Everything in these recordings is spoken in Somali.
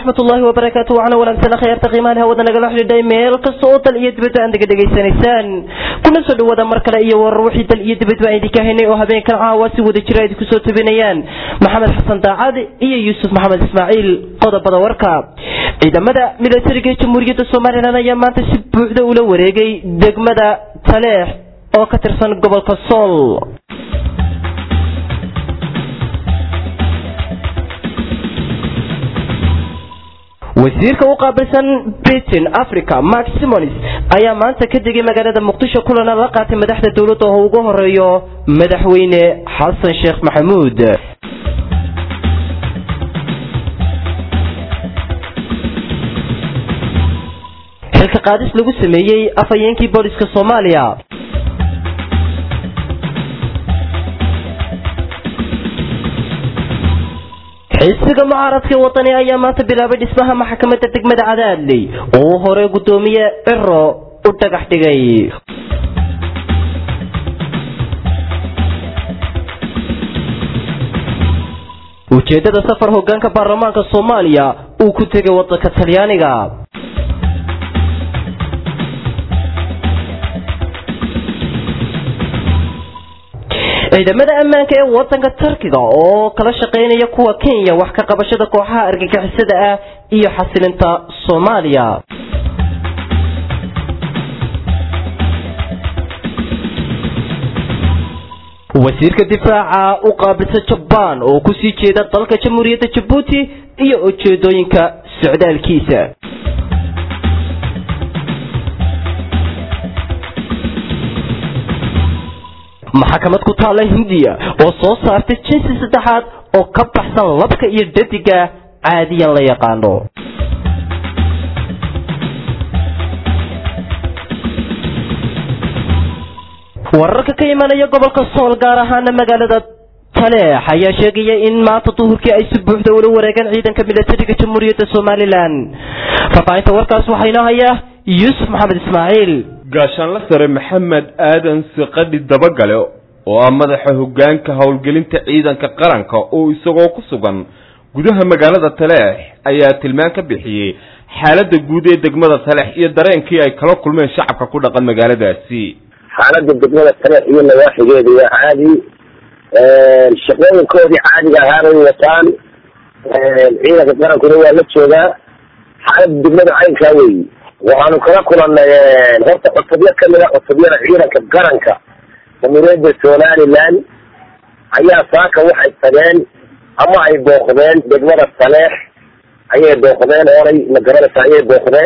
waraxmatullaahi wabarakaatu waxaana wanaagsan khayaarta qiimahan hawada nagala xidhiidhay meel kasta oo dal iyo dibadba aad naga dhegaysanaysaan kuna soo dhawaada mar kale iyo warar wixii dal iyo dibadba aan idinka haynay oo habeenkan caawa si wada jira idinku soo tabinayaan maxamed xasan daacad iyo yuusuf maxamed ismaaciil qodobada warka ciidamada milatariga jamhuuriyadda somalilan ayaa maanta si buuxda ula wareegay degmada taleex oo ka tirsan gobolka sool wasiirka u qaabilsan britain africa mark simonis ayaa maanta ka degay magaalada muqdisho kulana la qaatay madaxda dowladda oo ugu horeeyo madaxweyne xasan sheekh maxamuud xilka qaadis lagu sameeyey afhayeenkii booliska soomaaliya xisiga mucaaradka wadani ayaa maanta bilaabay dhismaha maxkamadda degmada cadaadley oo uu hore guddoomiye ciro u dhagax dhigay ujeeddada safar hogaanka baarlamaanka soomaaliya uu ku tegay wadanka talyaaniga ciidamada ammaanka ee wadanka turkiga oo kala shaqaynaya kuwa kenya wax ka qabashada kooxaha argagixisada ah iyo xasilinta soomaaliya wasiirka difaaca u qaabilsan jabaan oo kusii jeeda dalka jamhuuriyadda jabuuti iyo ujeedooyinka socdaalkiisa maxkamad ku taalla hindiya oo soo saartay jinsi saddexaad oo ka baxsan labka iyo dhadiga caadiyan la yaqaano wararka ka imanaya gobolka sool gaar ahaana magaalada taleex ayaa sheegaya in maanta duhurkii ay si buuxda ula wareegeen ciidanka milatariga jamhuuriyadda somalilan faafaahinta warkaas waxaa inoo haya yuusuf maxamed ismaaciil gaashaanla sare maxamed aadan siqadhi dabagale oo ah madaxa hoggaanka howlgelinta ciidanka qaranka oo isagoo ku sugan gudaha magaalada taleex ayaa tilmaan ka bixiyey xaaladda guud ee degmada taleex iyo dareenkii ay kala kulmeen shacabka ku dhaqan magaaladaasi xaaladda degmada taleex iyo nawaaxigeeda waa caadi shaqooyinkoodii caadiga ahaabay wataan ciidanka qarankuna waa la joogaa xaaladda degmada caynkaa weyi waxaanu kala kulanay horta cutubyo kamid a cutubyada ciidanka qaranka jamhuuriyadda somalilan ayaa saaka waxay tageen ama ay booqdeen degmada taleex ayay booqdeen oonay magaranaysa ayay booqdeen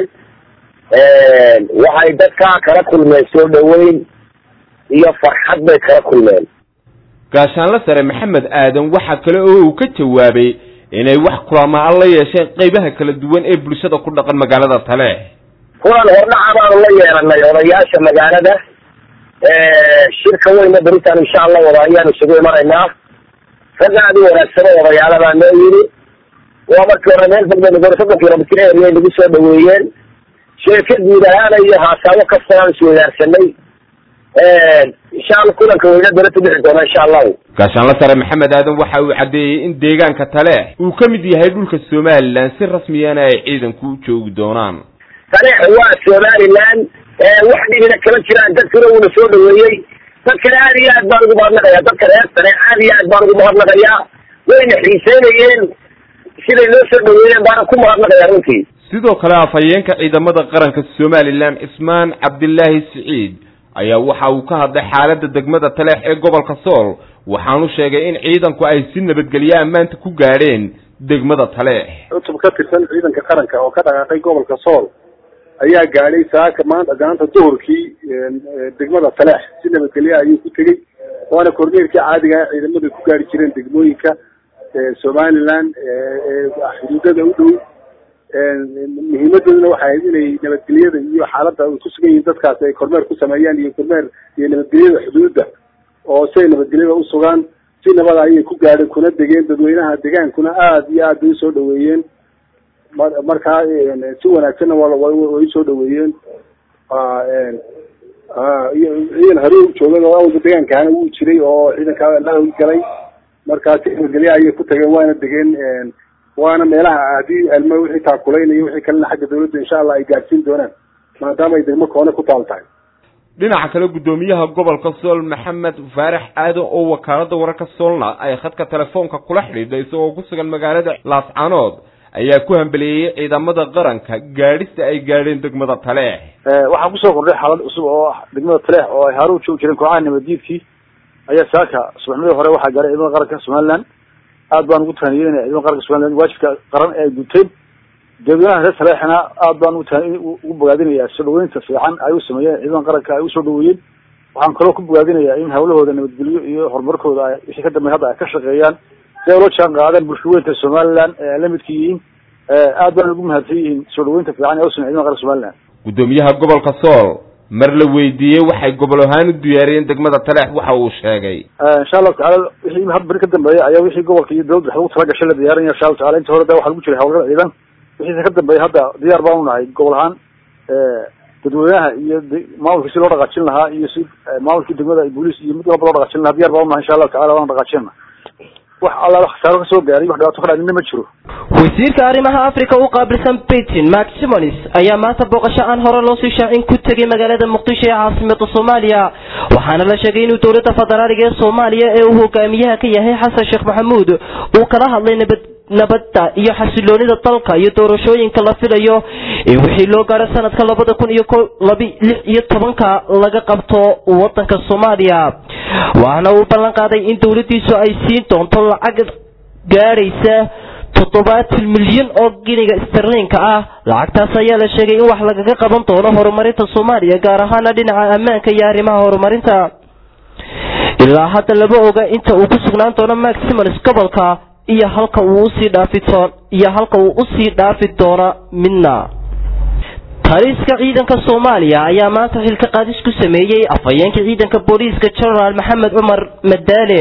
waxay dadkaa kala kulmeen soo dhaweyn iyo farxad bay kala kulmeen gaashaanla sare maxamed aadan waxaa kale oo uu ka jawaabay inay wax kulamaan la yeesheen qeybaha kala duwan ee bulshada ku dhaqan magaalada taleex kulan hordhaca baanu la yeelanay odayaasha magaalada shirka weyna beritaan insha allah wada ayaanu isugu imanaynaa ragga aad u wanaagsano odayaalabaa noo yiri waa markii hore meel fogba gor soddon kilomitr area nagu soo dhaweeyeen sheeka guud ahaana iyo haasaabo kastaan isweydaarsanay insha alla kulanka weyna berata bixi doona insha allahu gaashaanla sare maxamed aadan waxa uu caddeeyey in deegaanka taleex uu ka mid yahay dhulka somalilan si rasmiyana ay ciidanku u joogi doonaan taleex waa somalilan wax dhibina kama jiraan dadkuna uuna soo dhaweeyey dadkana aad iyo aad baan ugu mahadnaqayaa dadka reer taleex aad iyo aad baan ugu mahadnaqayaa wayna xiiseynayeen siday noo soo dhaweeyeen baana ku mahadnaqayaa runtii sidoo kale afhayeenka ciidamada qaranka somalilan cismaan cabdilaahi siciid ayaa waxa uu ka hadlay xaaladda degmada taleex ee gobolka sool waxaanu sheegay in ciidanku ay si nabadgelyo ammaanta ku gaadheen degmada taleex cutub ka tirsan ciidanka qaranka oo ka dhaqaaqay gobolka sool ayaa gaadhay saaka maanta gacanta duhurkii degmada taleex si nabadgelyo ayuu ku tegey waana korneerkii caadiga ah ciidamadu ku gaari jireen degmooyinka somalilan xuduudada u dhow muhiimadooduna waxay ahayd inay nabadgelyada iyo xaaladda ay ku sugan yihiin dadkaasi ay kormeer ku sameeyaan iyo kormeer iyo nabadgelyada xuduudda oo si ay nabadgelyada usugaan si nabada ayay ku gaadheen kuna degeen dadweynaha degaankuna aada iyo aad bay usoo dhaweeyeen markaa si wanaagsanna way usoo dhaweeyeen ciidan hore u joogay oo awalba degaankaana wuu jiray oo ciidankaa la howlgalay markaa si nabadgelya ayay ku tageen waana degeen waana meelaha haddii alma wixii taakulaynayo wixii kalena xagga dawladda insha allah ay gaadhsiin doonaan maadaama ay degmo koone ku taal tahay dhinaca kale guddoomiyaha gobolka sool maxamed faarax aadan oo wakaalada wararka soolna ay khadka telefoonka kula xidhiidhay isagoo ku sugan magaalada laascanood ayaa ku hambeleeyey ciidamada qaranka gaadhista ay gaadheen degmada taleex waxaa kusoo kordhay xaalad cusub oo ah degmada taleex oo ay haaruun joogi jireen kooxaha nabaddiidkii ayaa saaka subaxnimadii hore waxaa gaaray ciidamada qaranka somaliland aad baan ugu tahaniyeenaya ciidamada qaranka somaliland waajibka qaran ee ay guteen dadweynaha reer taleexna aad baan ugu bogaadinayaa soo dhaweynta fiican ay u sameeyeen ciidamada qaranka ay usoo dhaweeyeen waxaan kaloo ku bogaadinayaa in hawlahooda nabadgelyo iyo horumarkooda ay wixii ka dambeey hadda ay ka shaqeeyaan si ay ula jaan qaadeen bulshaweynta somaliland ee ay la midka yihiin aad baan ugu mahadsan yihiin soo dhaweynta fiican ee u sameey ciidamada qaranka somaliland guddoomiyaha gobolka sool mar la weydiiyey waxay gobol ahaan u diyaariyeen degmada taleex waxa uu sheegay insha allahu tacala wixii had beri ka dambeeya ayaa wixii gobolka iyo dawladda wax lagu talagashay la diyaarinaya insha allahu tacala inta hore da waxa lagu jiray hawlgada ciidan wixiise ka dambeeya hadda diyaar baan unahay gobol ahaan dadweynaha iyo maamulka si loo dhaqaajin lahaa iyo si maamulkii degmada booliis iyo mid walba loo dhaqaajin lahaa diyar baan unahay insha allahu tacala waana dhaqaajinna wax alla wax khasaaro kasoo gaaray wax dhibaato ka dhacnina ma jiro wasiirka arrimaha africa u qaabilsan beijing mark simonis ayaa maanta booqasho aan hore loo sii shaacin ku tegay magaalada muqdisho ee caasimada soomaaliya waxaana la sheegay inuu dowladda federaaliga ee soomaaliya ee uu hogaamiyaha ka yahay xasan sheekh maxamuud uu kala hadlay nabad nabadda iyo xasiloonida dalka iyo doorashooyinka la filayo in wixii loo gaaro sanadka labada kun iyo ko labi lix iyo tobanka laga qabto wadanka soomaaliya waxaana uu ballan qaaday in dowladdiisu ay siin doonto lacag gaadhaysa toddobaatan milyan oo giniga sterliinka ah lacagtaas ayaa la sheegay in wax lagaga qaban doono horumarinta soomaaliya gaar ahaana dhinaca ammaanka iyo arrimaha horumarinta ilaa hadda lama oga inta uu ku sugnaan doono mark simons gobolka iyo halka uu usii dhaafi doon iyo halka uu usii dhaafi doono midna taliska ciidanka soomaaliya ayaa maanta xilka qaadis ku sameeyey afhayeenka ciidanka booliiska genaraal maxamed cumar madaale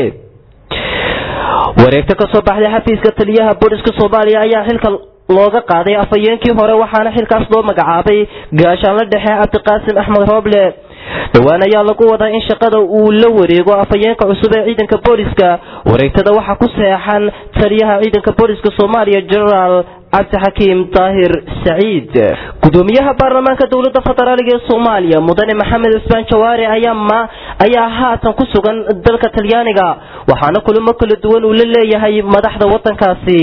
wareegto kasoo baxday xafiiska taliyaha booliska soomaaliya ayaa xilka looga qaaday afhayeenkii hore waxaana xilkaas loo magacaabay gaashaanla dhexe cabdiqaasim axmed rooble dhowaan ayaa lagu wadaa in shaqada uu la wareego afhayeenka cusub ee ciidanka booliska wareegtada waxaa ku seexan taliyaha ciidanka booliska soomaaliya genaraal cabdixakiim daahir saciid gudoomiyaha baarlamaanka dowladda federaaliga ee soomaaliya mudane maxamed cusmaan jawaari ayaa ma ayaa haatan ku sugan dalka talyaaniga waxaana kulamo kala duwan uu la leeyahay madaxda wadankaasi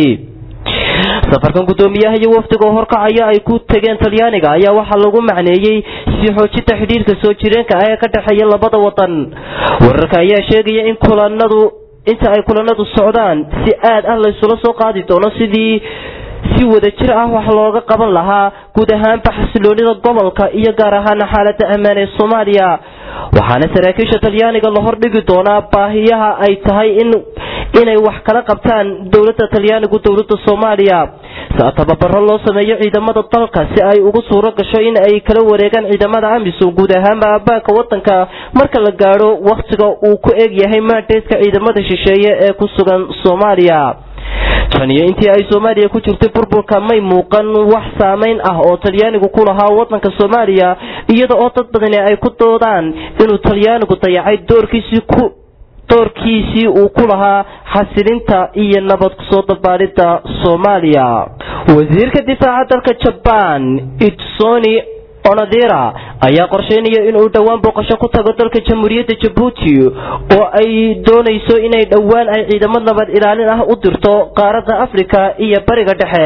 safarkan guddoomiyaha iyo wafdiga oo horkacaya ay ku tegeen talyaaniga ayaa waxaa lagu macneeyey sii xoojinta xidhiirka soo jireenka ah ee ka dhexeeya labada wadan wararka ayaa sheegaya in kulanadu inta ay kulanadu socdaan si aad ah laysula soo qaadi doono sidii si wada jir ah wax looga qaban lahaa guud ahaanba xasiloonida gobolka iyo gaar ahaana xaalada ammaan ee soomaaliya waxaana saraakiisha talyaaniga la hordhigi doonaa baahiyaha ay tahay in inay wax kala qabtaan dowladda talyaanigu dowladda soomaaliya saa tababaro loo sameeyo ciidamada dalka si ay ugu suuro gasho in ay kala wareegaan ciidamada amisom guud ahaanba abaanka wadanka marka la gaadho wakhtiga uu ku eg yahay maandeedka ciidamada shisheeye ee ku sugan soomaaliya tan iyo intii ay soomaaliya ku jirtay burburka may muuqan wax saameyn ah oo talyaanigu ku lahaa wadanka soomaaliya iyada oo dad badani ay ku doodaan inuu talyaanigu dayacay doorkiisii ku doorkiisii uu ku lahaa xasilinta iyo nabad kusoo dabaalida soomaaliya wasiirka difaaca dalka jabaan idsoni onadira ayaa qorsheynaya inuu dhowaan booqasho ku tago dalka jamhuuriyadda jabuuti oo ay doonayso inay dhowaan ay ciidamo nabad ilaalin ah u dirto qaaradda afrika iyo bariga dhexe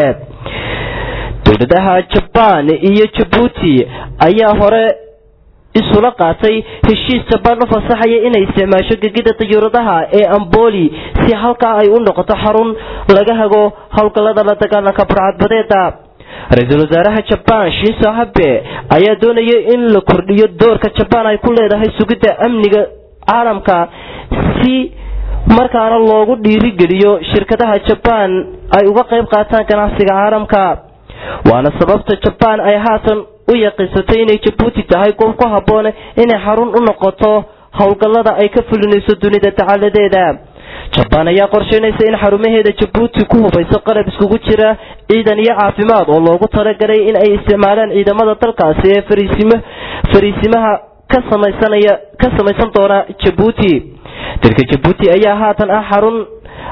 dowladaha jabaan iyo jabuuti ayaa hore isula qaatay heshiis jabaan u fasaxaya inay isticmaasho gegida dayuuradaha ee amboli si halkaa ay u noqoto xarun laga hago howlgallada la dagaalanka burcadbadeeda ra-iisul wasaaraha jabaan shinso habe ayaa doonaya in la kordhiyo doorka jabaan ay ku leedahay sugidda amniga caalamka si markaana loogu dhiirigeliyo shirkadaha jabaan ay uga qayb qaataan ganacsiga caalamka waana sababta jabaan ay haatan u yaqiinsatay inay jabuuti tahay goob ku habboon inay xarun u noqoto howlgallada ay ka fulinayso dunida dacaladeeda jabaan ayaa qorsheynaysa in xarumaheeda jabuuti ku hubayso qalab iskugu jira ciidan iyo caafimaad oo loogu talagalay in ay isticmaalaan ciidamada dalkaasi ee fariisimo fariisimaha ka samaysanaya ka samaysan doona jabuuti dalka jabuuti ayaa haatan ah xarun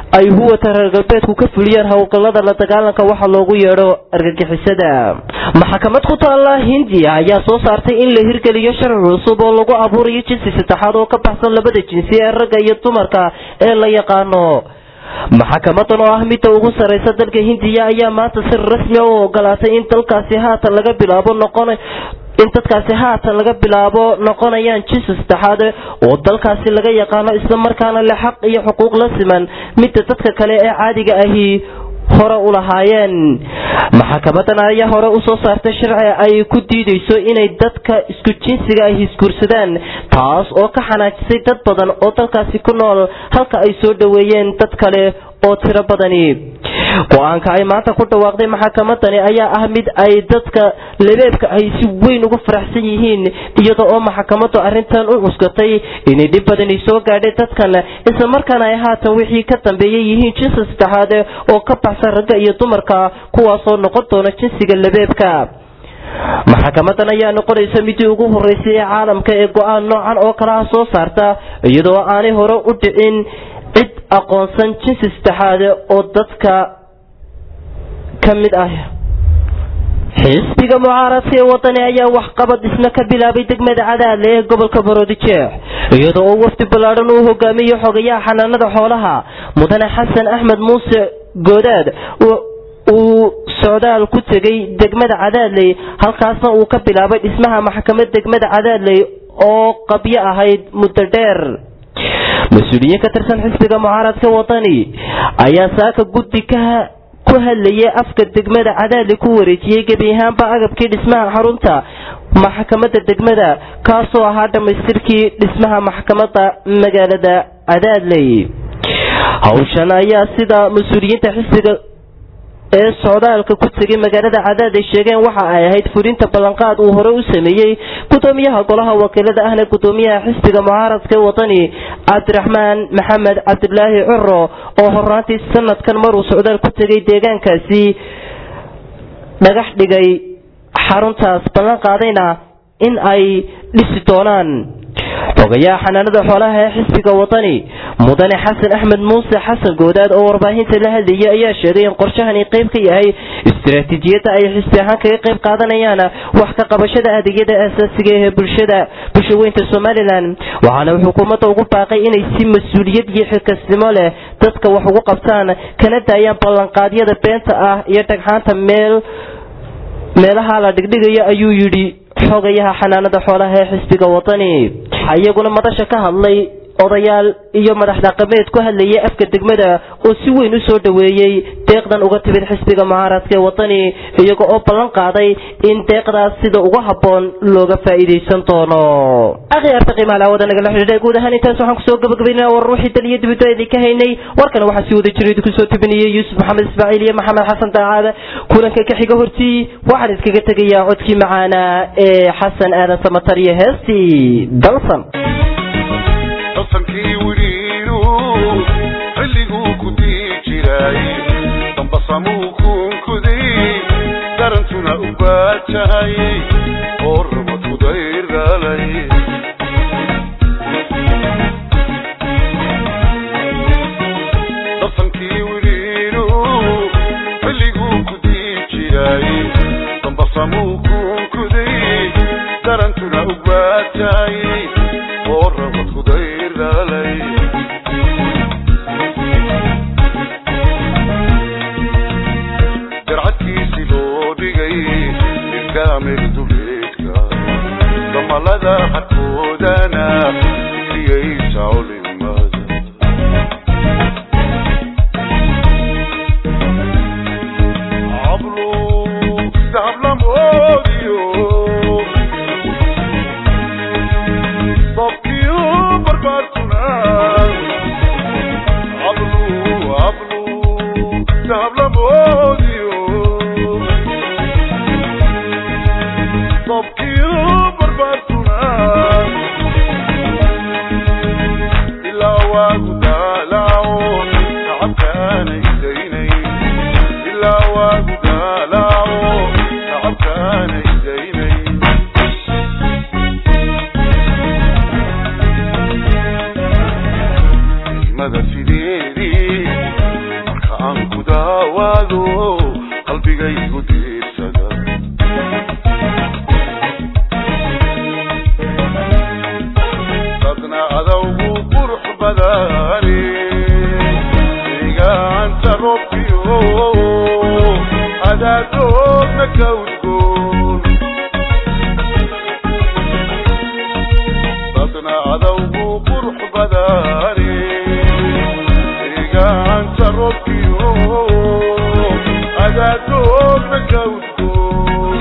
ay huwata reer galbeedku ka fuliyeen howlgallada la dagaalanka waxa loogu yeedho argagixisada maxkamad ku taalla hindiya ayaa soo saartay in la hirgeliyo sharci cusub oo lagu abuurayo jinsi saddexaad oo ka baxsan labada jinsi ee ragga iyo dumarka ee la yaqaano maxkamadan oo ah midda ugu sarreysa dalka hindiya ayaa maanta si rasmi u ogolaatay in dalkaasi haatan laga bilaabo noqon in dadkaasi haatan laga bilaabo noqonayaan jinsi saddexaad oo dalkaasi laga yaqaano isla markaana leh xaq iyo xuquuq la siman midda dadka kale ee caadiga ahi hore u lahaayeen maxkamadan ayaa hore usoo saartay sharci ay ku diideyso inay dadka isku jinsiga ay hisguursadaan taas oo ka xanaajisay dad badan oo dalkaasi ku nool halka ay soo dhoweeyeen dad kale oo tiro badani go-aanka ay maanta ku dhawaaqday maxkamadani ayaa ah mid ay dadka labeebka ay si weyn ugu faraxsan yihiin iyada oo maxkamadu arrintan u cuskatay inay dhib badani soo gaadhay dadkan isla markaana ay haatan wixii ka dambeeyay yihiin jinsi saddexaad oo ka baxsan ragga iyo dumarka kuwaasoo noqon doona jinsiga labeebka maxkamadan ayaa noqonaysa midii ugu horeysay ee caalamka ee go-aan noocan oo kale ah soo saarta iyadoo aanay hore u dhicin cid aqoonsan jinsi saddexaad oo dadka ka mid ah xisbiga mucaaradka ee wadani ayaa waxqabad isna ka bilaabay degmada cadaadle ee gobolka baroodijeex iyadoo oo wafdi ballaadhan uu hogaamiyo xogayaha xanaanada xoolaha mudane xasan axmed muuse goodaad uu socdaal ku tegay degmada cadaadley halkaasna uu ka bilaabay dhismaha maxkamad degmada cadaadley oo qabyo ahayd muddo dheer mas-uuliyiin ka tirsan xisbiga mucaaradka wadani ayaa saaka guddi ka ku hadlayay afka degmada cadaadli ku wareejiyey gebi ahaanba agabkii dhismaha xarunta maxkamadda degmada kaasoo ahaa dhammaystirkii dhismaha maxkamadda magaalada cadaadley hawshan ayaa sida mas-uuliyiinta xisbiga ee socdaalka ku tegay magaalada cadaad ay sheegeen waxa ay ahayd fulinta ballanqaad uu hore u sameeyey gudoomiyaha golaha wakiilada ahna gudoomiyaha xisbiga mucaaradka wadani cabdiraxmaan maxamed cabdilaahi curo oo horaantii sanadkan maruu socdaal ku tegay deegaankaasi dhagax dhigay xaruntaas ballan qaadayna in ay dhisi doonaan xogayaha xanaanada xoolaha ee xisbiga wadani mudane xasan axmed muuse xasan goodaad oo warbaahinta la hadlayay ayaa sheegay in qorshahani qayb ka yahay istaraatiijiyadda ay xisbi ahaan kaga qayb qaadanayaan wax ka qabashada adeegyada aasaasiga ee bulshada bulshaweynta somalilan waxaana xukuumadda ugu baaqay inay si mas-uuliyad iyo xilkasnimo leh dadka wax ugu qabtaan kana daayaan ballanqaadyada beenta ah iyo dhagxaanta meel meelaha la dhigdhigayo ayuu yidhi xogayaha xanaanada xoolaha ee xisbiga wadani iyaguna madasha ka hadlay odayaal iyo madax dhaqameed ku hadlayay afka degmada oo si weyn u soo dhoweeyey deeqdan uga timid xisbiga mucaaradka ee wadani iyaga oo ballan qaaday in deeqdaas sida ugu habboon looga faa'iidaysan doono akhyaarta qiimaha laawada nagala xidhiidha guud ahaan intaas waxaan kusoo gabagabaynaa war ruuxii dal iyo dibadda idin ka haynay warkana waxaa sii wada jiray idinku soo tubinayay yuusuf maxamed ismaaciil iyo maxamed xasan daacaada kulanka ka xiga hortii waxaan iskaga tegayaa codkii macaana ee xasan aadan samatar iyo heestii dalsan dasankii wiriinu xilliguu ku dii jiray dambasamuu kunkuday darantuna u baajahay oo rabad kudayr dhalay dasankii wiriinu xilliguu ku dii jiray dambasamuu kunkuday darantuna u baajahay oo rabad kudayr dhalay jarcadkiisi loo dhigay ilkaamir duleedka damalada xadkoodana siyaysa culimada cablu dahablamoodiyo dabkiyo barbaartuna cablu cablu dahablamoodiyo dabkiyo barbaartuna adaadoodna ka udgoon dadna adawgu qurux badane deegaanta robkiyo adaadoodna ka udgoon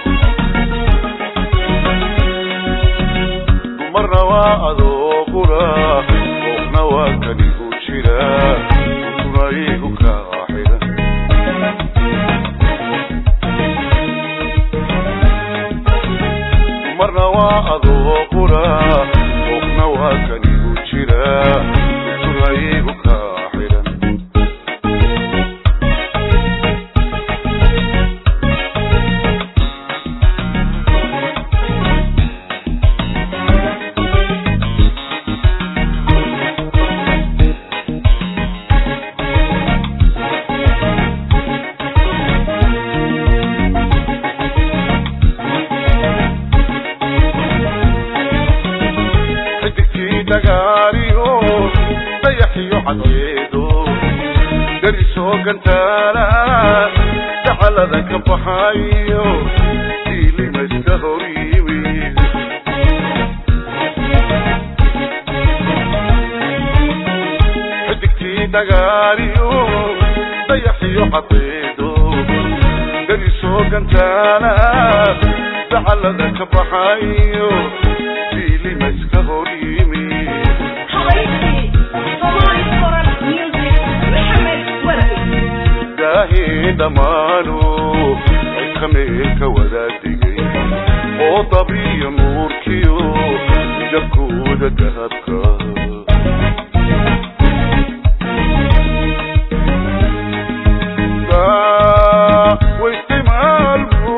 dumarna waa adoo qura qoofna waa kanigu jira duntuna igu kaa xiran dumarna waa adoo qura qoofna waa kanigu jira duntuna igu kaa xiran xidigkii dagaaliyo dayaxiyo cadceedo darisoo gantaala dacalada ka baxayo diilimayska hor yimid xidigkii dagaaliyo dayaxiyo cadceedo darisoo gantaala dacalada ka baxayo diilimayska hor yimid حبايبتي صومالي كورال ميوزك محمد ورقي daahii dhammaanu cidka meelka wadaadigay oo dabiyo nuurkiyo midabkooda dahabka waistimaalku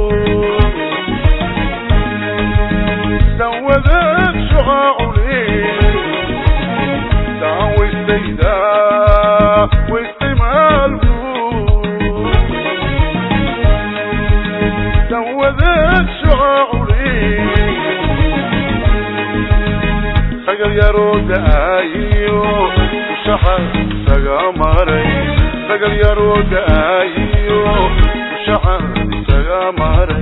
dawadaad shucaacule daawaystayda waistimaalku dawadaad shucaacule sagal yaroo da'aayiyo ushaxa isaga maray sagal yaroo da'aayiyo ushaxa isaga maray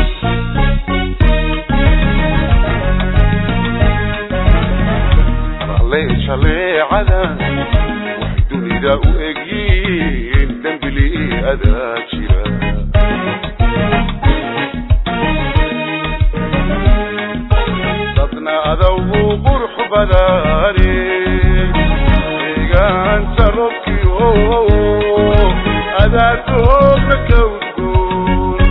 rale shaleecada wax dunida u egyiin dembili adaa jira dadna adawgu qurux badane deegaanta robkiyo adaadoodna ka udgoon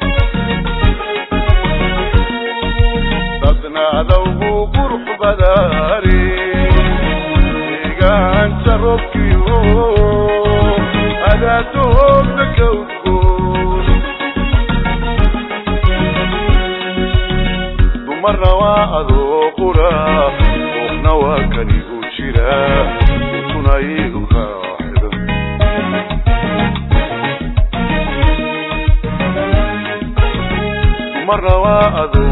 dadna adawgu qurux badane deegaanta robkiyo adaadoodna ka udgoon dumarna waa adoo qura qoofna waa kanigu jira duntuna igu kaa xiran dumarna waa adoo